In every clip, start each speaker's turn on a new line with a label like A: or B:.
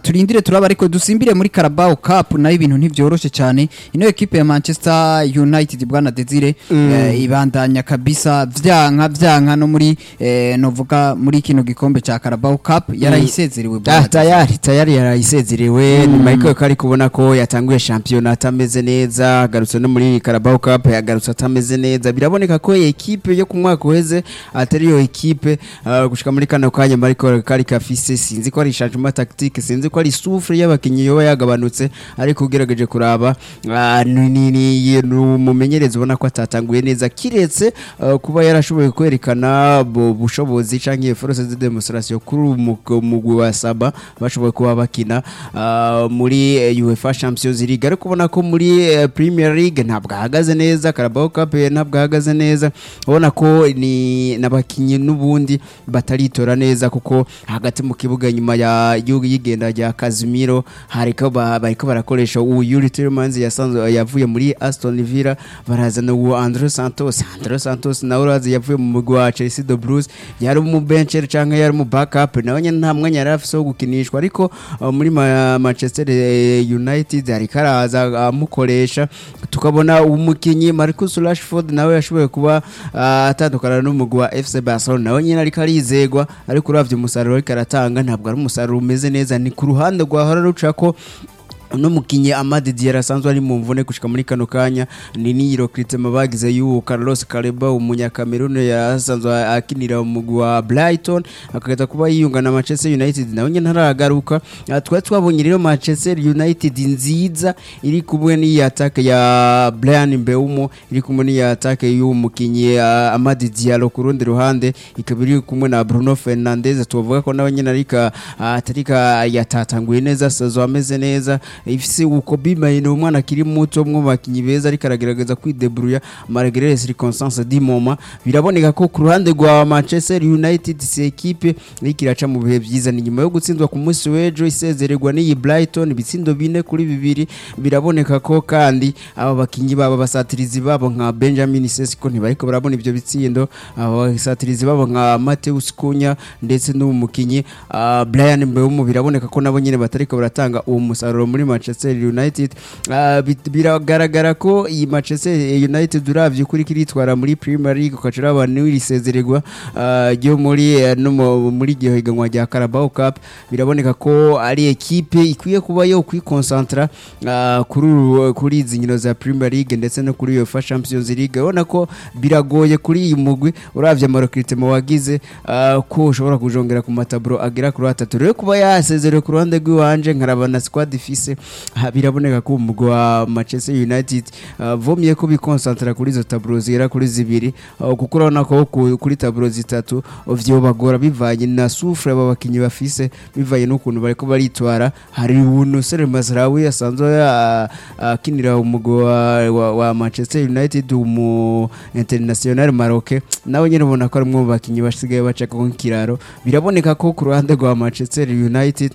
A: turindire turaba ariko dusimbire muri Carabao Cup nayo ibintu ntivyoroshe cyane ino equipe ya Manchester United bwana Desire eh, ibandanya kabisa vyanka vyanka no muri eh, novuga muri kino gikombe ca Carabao Cup yarayisezerewe bwana
B: Ah,
A: Desire.
B: tayari tayari yarayisezerewe nyuma y'uko kari kubona ko yatanguye shampiyona atameze neza agarutse no muri Carabao Cup yagarutse atameze neza biraboneka ko iyi ekipe yo ku mwaka uheze atari yo ekipe ah, gushika muri kano kanya mariko kari kafise sinzi ko ari changement tactique sinzi ko ari souffle y'abakinyi yoba yagabanutse ariko ugerageje kuraba ah, ni ni- ni ni umumenyereza ubona ko atatanguye neza kiretse ah, kuba yarashoboye kwerekana bu- bushobozi canke force de demonstration kuri umu- umugwi wa saba bashoboye kuba bakina ah, muri eh, UEFA Champions League ariko ubona ko muri eh, Premier League ntabwo ahagaze neza Carabao Cup eh, ntabwo ahagaze neza ubona ko ni n'abakinyi n'ubundi bataritora neza kuko hagati mu kibuga nyuma ya y'u- y'igenda rya Casemiro hariko ba- bariko barakoresha uwo Yuri Tielemans yasanzwe yavuye muri Aston Villa barazana uwo Andro Santos Andro Santos nawe urazi yavuye mu mugwi wa Chelsea de Blues yari mu bencher canke yari mu backup nawe nyene nta mwanya yari afise wo gukinishwa ariko uh, muri ma Manchester eh, United ariko araza amukoresha tukabona umukinyi Marcus Rashford nawe yashoboye kuba uh, atandukana n'umugwi wa FC Barcelona nawe nyene ariko arizegwa ariko uravye umusaruro ariko aratanga ntabwo ari umusaruro umeze neza ni ku ruhande rwahora rucako uno mukinyi Amad Diarra asanzwe ari mu mvune gushika muri kano kanya ni niyiro Critema bagize y'uwo Carlos Caleba umunyakamerune yasanzwe akinira mu mugwi wa Brighton akageza kuba yiyunga na Manchester United nawe nyene ntaragaruka Ah, twari twabonye rero Manchester United nziza iri kumwe n'iyi attack ya Brian Mbeumo iri kumwe n'iyi attack y'uwo mukinyi ah, Amad Diallo ku rundi ruhande ikaba iri kumwe na Bruno Fernandes tuvuga ko nawe nyene arika atarika yatatanguye neza sazo ameze neza ifise uko bimayine umwana akiri muto mwo bakinyi beza ariko aragerageza kwidebrouiller malgré les circonstances du moment biraboneka ko ku ruhande rwa Manchester United si equipe iriko iraca mu bihe vyiza ni nyuma yo gutsindwa ku munsi w'ejo isezererwa n'iyi Brighton ibitsindo bine kuri bibiri biraboneka ko kandi aba bakinyi babo basatirizi babo nka Benjamin Sesko ntibariko barabona ivyo bitsindo aba basatirizi babo nka Mateus Cunha ndetse n'umukinyi uh, Brian Mbeumo biraboneka ko nabo nyene batariko baratanga uwo musaruro muri Manchester United Ah, bit- biragaragara ko iyi Manchester United uravye kuri kiritwara muri Premier League ukacura abantu irisezererwa ah, ryo muri eh, no mu- muri gihe higanwa rya Carabao Cup biraboneka ko ari equipe ikwiye kuba yo kwikoncentra ah, kuri uru- kuri izi nkino za Premier League ndetse no kuri UEFA Champions League ubona ko biragoye kuri iyi mugwi uravye amarokritemo wagize ah, ko ushobora kujongera ku mataburo agera kuri atatu rero kuba yasezerewe ku ruhande rw'iwanje nkaraba na squad ifise ah, biraboneka ko umugwi wa Manchester United ah, vomye ko bikonsantra kuri izo taburo zigera kuri zibiri ah, kuko urabona ko ku- kuri taburo zitatu vyobagora bivanye na souffle aba bakinyi bafise bivanye n'ukuntu bariko baritwara hari Nusser Mazraoui asanzwe ah, akinira umugwi wa, wa, wa Manchester United umu international Maroc nawe nyene ubona ko ari umwe mu bakinyi basigaye baca ku kiraro biraboneka ko ku ruhande rwa Manchester United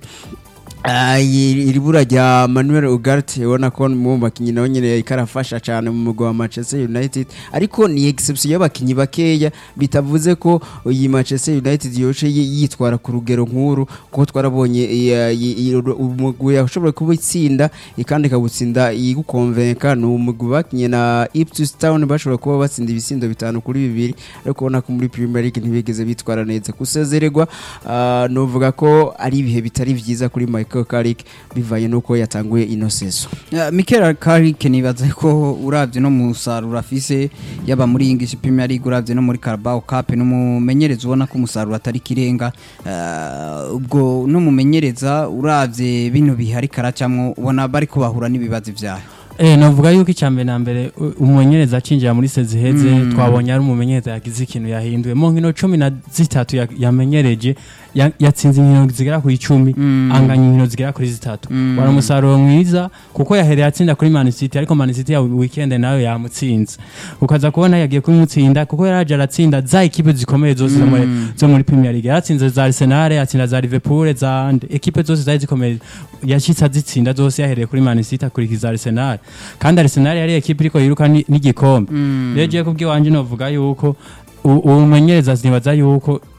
B: Ah, iri iri bura rya Manuel Ugarte ubona ko mu bakinyi nawe nyene ikarafasha cyane mu mugwi wa Manchester United ariko ni exception y'abakinyi bakeya bitavuze ko iyi Manchester United yoce yi- yitwara ku rugero nkuru kuko twarabonye iya- i- i- umugwi yashoboye kuba itsinda kandi ikabutsinda igukonvenka ni umugwi bakinye na Ipswich Town bashobora kuba batsinda ibisindo bitanu kuri bibiri ariko ubona ko muri Premier League ntibigeze bitwara neza kusezererwa ah, novuga ko ari ibihe bitari vyiza kuri Michael Carrick bivanye nuko yatanguye ino season
A: Uh, Mikel Carrick nibaza ko uravye no musaruro afise yaba muri English Premier League uravye no muri Carabao Cup n'umumenyereza ubona ko umusaruro atari kirenga uh, ubwo n'umumenyereza uravye bino bihari karacamwo ubona bari kubahura n'ibibazo vyayo
C: Eh, navuga yuko icyambere na mbere u- umumenyereza acinjira muri sezi heze
A: Mm.
C: twabonye ari umumenyereza yagize ikintu yahinduye mu nkino cumi na zitatu ya- yamenyereje ya- yatsinze inkino zigera ku icumi
A: Mm.
C: anganya inkino zigera kuri zitatu
A: Mm.
C: wari umusaruro mwiza kuko yahereye atsinda kuri Man City ariko Man City ya weekend nayo yamutsinze ukaza kubona yagiye kumutsinda kuko yaraje aratsinda za ekipe zikomeye zose zo muri-
A: Mm.
C: zo muri Premier League yaratsinze za Arsenal yatsinda za Liverpool za nde- ekipe zose zari zikomeye yashitse azitsinda zose yahereye kuri Man City akurikiza Arsenal kandi Arsenal yari ekipe iriko yiruka ni- n'igikombe
A: Mm.
C: rero je kubwiwanje novuga yuko u- uwo mumenyereza nibaza yuko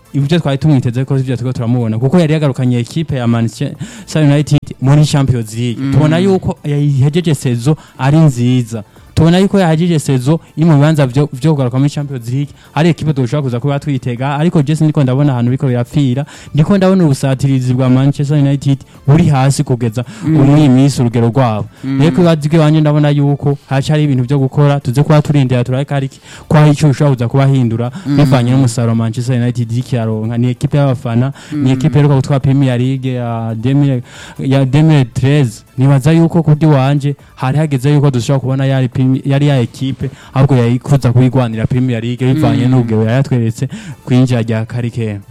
C: ibyo twari tumwiteze ko ibyo turiko turamubona kuko yari yagarukanye ekipe ya Manchester United muri Champions League tubona yuko yahejeje sezo ari nziza tubona yuko yahagije sezo iri mu bibanza vyo vyo kugaruka muri Champions League ari ekipe dushobora kuza kuba twitega ariko Jesse ndiko ndabona ahantu biko birapfira ndiko ndabona ubusatirizi bwa Manchester United buri hasi kugeza umwe iminsi urugero rwabo rero kwibazike wanje ndabona yuko hacari ibintu vyo gukora tuze kuba turindira turareka ariki ko hari icyo ushobora kuza kubahindura bivanye n'umusaruro Manchester United ikiyaronka ni ekipe y'abafana ni ekipe iheruka gutwara Premier League ya 2000 ya 2013 nibaza yuko kuri wanje hari hageze yuko dushobora kubona yari primi- yari ya ekipe ahubwo yayikuza kuyigwanira Premier League bivanye n'ubwo yayatweretse kwinjira rya karike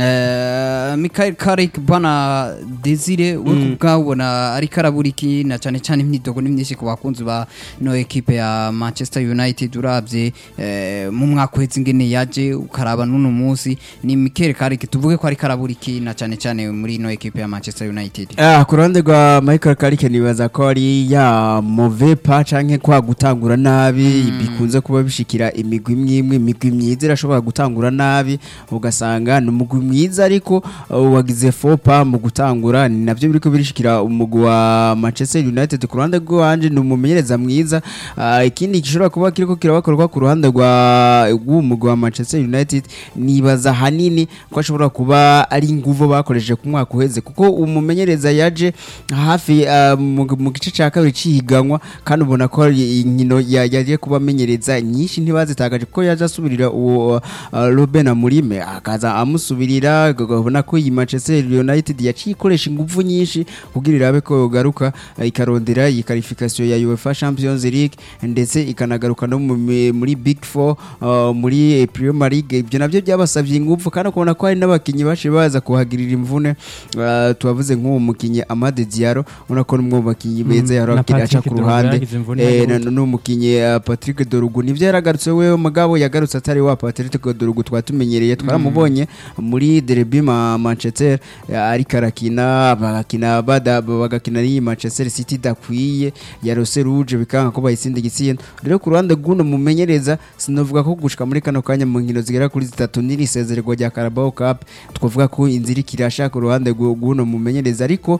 A: Eh, Michael Carrick bwana Desire we kubwabona ariko arabura iki na cyane cyane imyidogo ni myinshi ku bakunzi ba no ekipe ya Manchester United urabye eh, mu mwaka uhetse ingene yaje ukaraba n'uno munsi ni Michael Carrick tuvuge ko ariko arabura iki na cyane cyane muri no ekipe ya Manchester United
B: Ah, ku ruhande rwa Michael Carrick nibaza ko ari ya move pa canke kwa gutangura nabi bikunze kuba bishikira imigwi imwe imwe imigwi myiza irashobora gutangura nabi ugasanga ni umugwi mwiza ariko uh, wagize fopa mu gutangura ni navyo biriko birishikira umugwi wa Manchester United ku ruhande rwanje ni umumenyereza mwiza Ah, ikindi gishobora kuba kiriko kirabakorwa ku ruhande rwa rw'umugwi wa Manchester United nibaza hanini ko ashobora kuba ari inguvu bakoresheje ku mwaka uheze kuko umumenyereza yaje hafi ah, mu mu gice cya kabiri cy'ihiganwa kandi ubona ko ari inkino ya- yagiye kuba amenyereza nyinshi ntibazitagaje kuko yaje asubirira uwo ah, Ruben Amurime akaza amusubirira ukabona ko iyi Manchester United yaciye ikoresha ingufu nyinshi kugira irabe ko yogaruka ah, ikarondera iyi qualification ya UEFA Champions League ndetse ikanagaruka no mu mi- muri Big Four ah, muri Premier League ibyo nabyo byabasabye ingufu kandi ukabona ko hari n'abakinnyi baje baza kuhagirira imvune ah, tubavuze nk'uwo mukinnyi Amade Diallo ubona ko n'umwe mu bakinnyi beza
C: Mm,
B: yari
C: na
B: aca
C: Patrick
B: ku
C: Dorgu
B: ruhande
C: yagize imvune
B: Eh,
C: yagize
B: na- n'umukinnyi ah, Patrick Dorugu nivyo yaragarutse we mugabo yagarutse atari wa Patrick Dorugu twatumenyereye twaramubonye muri derby ma Manchester eh, ariko arakina bagakina bada bagakina n'iyi Manchester City idakwiye ya Rose Rouge bikanga ko bayitsinda igitsina rero ku ruhande rw'uno mumenyereza sinovuga ko gushika muri kano kanya mu nkino zigera kuri zitatu n'iri sezererwa rya Carabao Cup twavuga ko inzira ikirasha ku ruhande rw'u- rw'uno mumenyereza ariko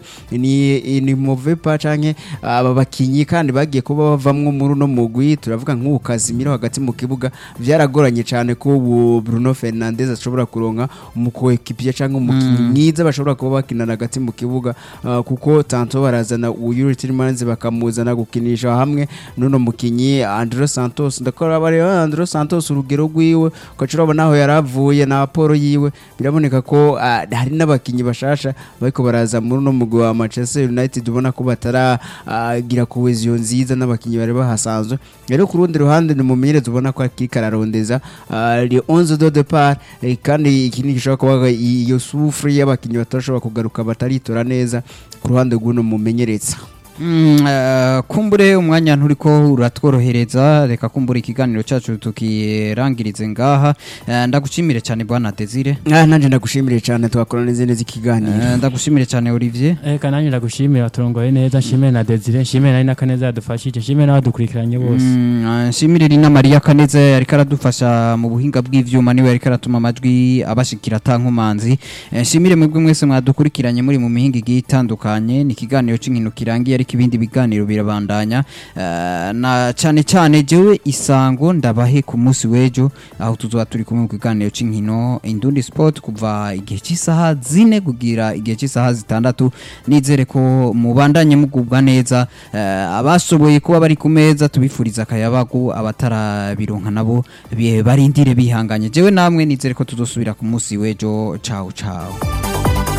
B: ni ni move pa canke aba bakinyi kandi bagiye kuba bavamwo muri uno mugwi turavuga nk'ubu Casemiro hagati mu kibuga byaragoranye cyane ko ubu Bruno Fernandes ashobora kuronka umukoekipiye canke umukinyi mwiza bashobora kuba bakinana hagati mu kibuga ah, kuko tanto barazana uyu Tielemans bakamuzana gukinisha hamwe n'uno mukinyi Andro Santos ndakora bari Andro Santos urugero rwiwe ukacura urabona aho yaravuye na Apollo yiwe biraboneka ko ah, hari n'abakinyi bashasha bariko baraza muri uno mugwi wa Manchester United ubona ko bataragira cohesion nziza n'abakinyi bari bahasanzwe rero ku rundi ruhande ni umumenyereza ubona ko akiri kararondeza ah, les 11 de départ eh, kandi ikindi gishobora kuba iyo souffre y'abakinyi batashobora kugaruka bataritora neza ku ruhande rw'uno mumenyereza
A: Mm, eh, kumbure umwanya nturiko uratworohereza reka kumbure ikiganiro cyacu tukirangirize ngaha Eh, ndagushimire cyane bwana Desire
B: ah nanje ndagushimire cyane twakora n'izindi z'ikiganiro
A: Eh, ndagushimire cyane Olivier
C: Eka nanjye ndagushimira turongoye neza nshimire na Desire nshimire na Inakaneza yadufashije nshimire n'abadukurikiranye bose
A: Mm, eh, nshimire Rina Maria Kaneza yariko aradufasha mu buhinga bw'ivyuma niwe yariko aratuma amajwi abashikira tankomanzi Eh, nshimire mwebwe mwese mwadukurikiranye muri mu mihinga igiye itandukanye ni ikiganiro c'inkino kirangiye ariko ibindi biganiro birabandanya Eh, na cyane cyane jewe isango ndabahe ku munsi w'ejo aho tuzoba turi kumwe mu kiganiro c'inkino Indundi Sport kuva igihe cy'isaha zine kugira igihe cy'isaha zitandatu nizere ko mubandanye mugubwa neza Eh, abashoboye kuba bari ku meza tubifuriza akayabagu abatarabironka nabo bi- barindire bihanganye jewe namwe nizere ko tuzosubira ku munsi w'ejo ciao ciao